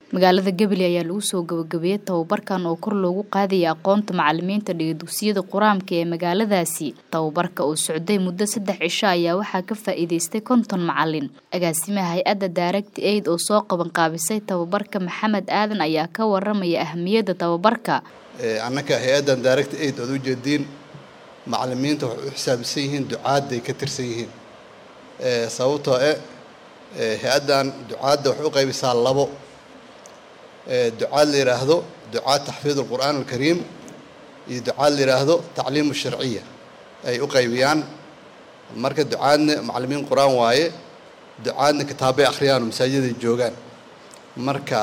magaalada gabiley ayaa lagu soo gabagabeeyey tababarkan oo kor loogu qaadaya aqoonta macalimiinta dhiga dugsiyada qur-aanka ee magaaladaasi tababarka oo socday muddo saddex cisho ayaa waxaa ka faa-iideystay konton macalin agaasimaha hay-adda daaragti aid oo soo qaban qaabisay tababarka maxamed aadan ayaa ka waramaya ahamiyadda tababarka annaka hay-addan daaragti aid oad u jeediin macalimiinta waxay u xisaabisan yihiin ducaadday ka tirsan yihiin sababtoo eh hay-addan ducaadda waxay u qaybisaa labo ducaad la yidhaahdo ducaad taxfiid alqur'aan alkariim iyo ducaad la yidhaahdo tacliimu sharciya ay u qaybiyaan marka ducaadna macalimiin qur-aan waaye ducaadna kitaabay akhriyaan oo masaajiday joogaan marka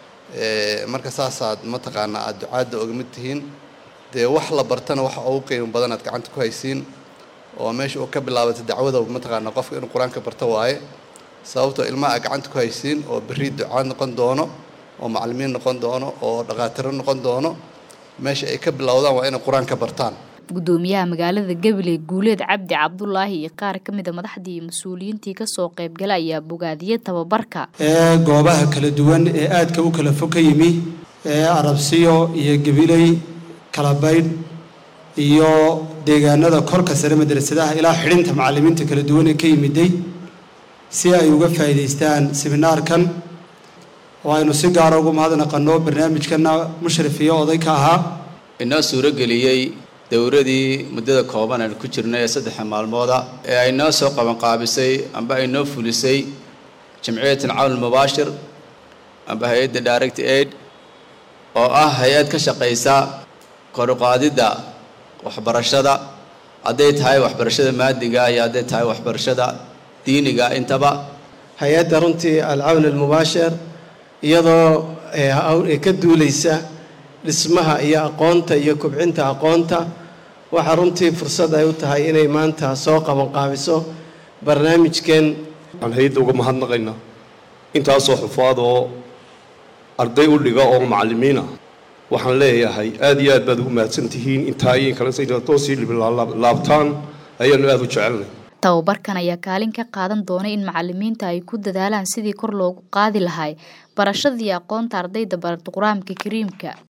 marka saasaad mataqaanaa aada ducaadda oga mid tihiin dee wax la bartana waxa ugu qiimo badan aad gacanta ku haysiin oo meesha uu ka bilaabatay dacwada mataqaanaa qofka inuu qur-aanka barto waaye sababtoo ilmaha aad gacanta ku haysiin oo berri ducaad noqon doono oo macalimiin noqon doono oo dhakhaatiro noqon doono meesha ay ka bilowdaan waa inay qur-aanka bartaan gudoomiyaha magaalada gabiley guuleed cabdi cabdulaahi iyo qaar ka mida madaxdii iyo mas-uuliyiintii kasoo qaybgala ayaa bogaadiyey tababarka ee goobaha kala duwan ee aadka u kala fog ka yimi ee arabsiyo iyo gabiley kalabaydh iyo deegaanada korka sare madrasadaha ilaa xidhinta macalimiinta kala duwan ee ka yimiday si ay uga faa'iidaystaan seminaarkan oo aynu si gaara ugu mahadnaqanno barnaamijkana mushrif iyo oday ka ahaa inoo suuro geliyey dowradii muddada kooban aan ku jirnay ee saddexa maalmooda ee ay noo soo qabanqaabisay amba ay noo fulisay jamciyat alcawn almubaashir amba hay-adda direct aid oo ah hay-ad ka shaqaysa koruqaadidda waxbarashada hadday tahay waxbarashada maadiga iyo hadday tahay waxbarashada diiniga intaba hay-adda runtii alcawn almubaashir iyadoo ka duulaysa dhismaha iyo aqoonta iyo kobcinta aqoonta waxaa runtii fursad ay u tahay inay maanta soo qabanqaabiso barnaamijkan waxaan hay-adda uga mahadnaqaynaa intaasoo xufaad oo arday u dhiga oo macallimiina waxaan leeyahay aada iyo aad baad ugu mahadsan tihiin intaa iyo inkalesatoosii laabtaan ayaanu aada u jecelnay tababarkan ayaa kaalin ka qaadan doonay in macalimiinta ay ku dadaalaan sidii kor loogu qaadi lahay barashadii aqoonta ardayda barata qur-aanka kariimka